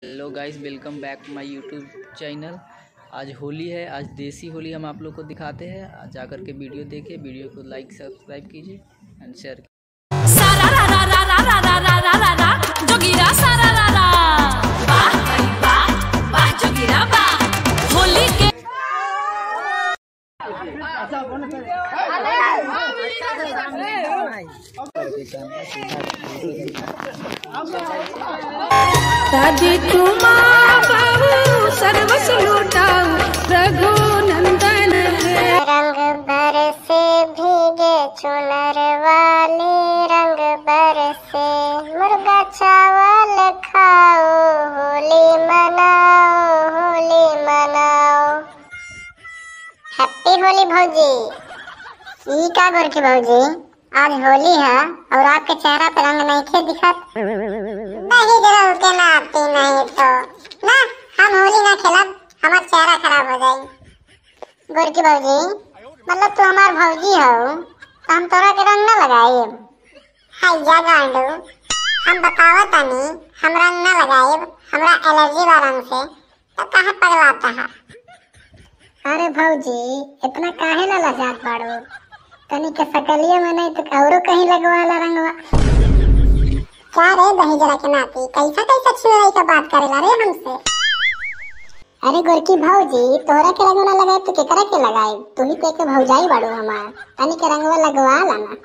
hello guys welcome back my YouTube channel आज होली है आज देसी होली हम आप लोग को दिखाते हैं आज जाकर के वीडियो देखिए वीडियो को लाइक सब्सक्राइब कीजिए एंड शेयर सारा रा रा रा रा रा रा रा रा रा रा जोगिरा सारा रा रा वाह भाई वाह वाह जोगिरा वाह होली के दादी तुमा बाबू सर्वस लुटाऊ रघु नंदन है रंग बरसे भीगे चुनर वाले रंग बरसे मुर्गा चावल खाओ होली मनाओ होली मनाओ हैप्पी होली भौजी ई का गोर की भौजी आज होली है और आपके चेहरा पे रंग नहीं खे दिखत नहीं जरा के ना आती नहीं तो ना हम होली ना खेलब हमारा चेहरा खराब हो जाए गोरकी भौजी मतलब तू हमार भौजी हो तो हम तोरा के रंग न लगाए हाय जा गांडू हम बतावत तानी हम रंग न लगाए हमरा एलर्जी बा रंग से तो कहाँ पगलाता है अरे भौजी इतना काहे ना लजात बाड़ू तनी के सकलिए में नहीं तो औरो कहीं लगवाला रंगवा क्या रे दही जरा के नाती कैसा कैसा छिड़ाई का बात करेला रे हमसे अरे गोरकी भौजी तोहरा के रंगवा लगाए तो केकरा के लगाए तू ही तो एक भौजाई बाड़ू हमार तनी के रंगवा लगवा लाना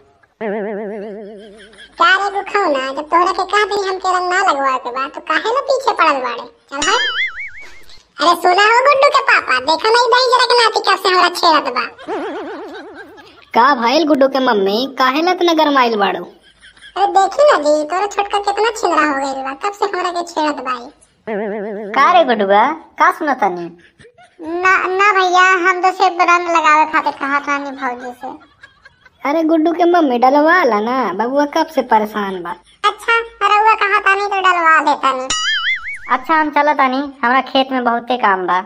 क्या रे गुखाओ ना जब तोहरा के कह दी हमके रंग ना लगवा के बा तो काहे ना पीछे पड़ल बाड़े चल हट अरे सुना हो गुड्डू के पापा देखा नहीं दही जरा के नाती कब से हमरा छेड़त बा का भइल गुड्डू के मम्मी काहे ला इतना गरमाइल बाड़ू अरे देखी ना जी तोरा छोटका कितना छिलरा हो गइल बा कब से हमरा के छेड़त बाई का रे गुड्डूआ का सुनतानी ना ना भैया हम तो सिर्फ रंग लगावे खातिर कहा था नहीं भौजी से अरे गुड्डू के मम्मी डलवा ला ना बबुआ कब से परेशान बा अच्छा रउआ कहा था नहीं तो डलवा देता नहीं अच्छा हम चलतानी हमरा खेत में बहुते काम बा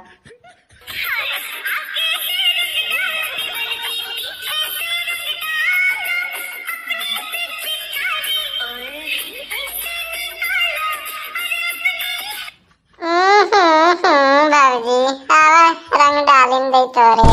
बाबूजी आवा रंग डालिन दे तोरे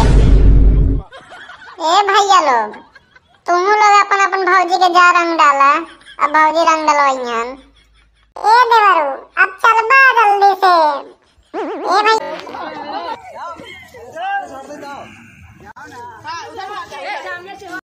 ए भैया लोग तुम लोग अपन अपन भौजी के जा रंग डाला अब भौजी रंग डलवाइयन ए देवरू अब चलबा जल्दी से ए भाई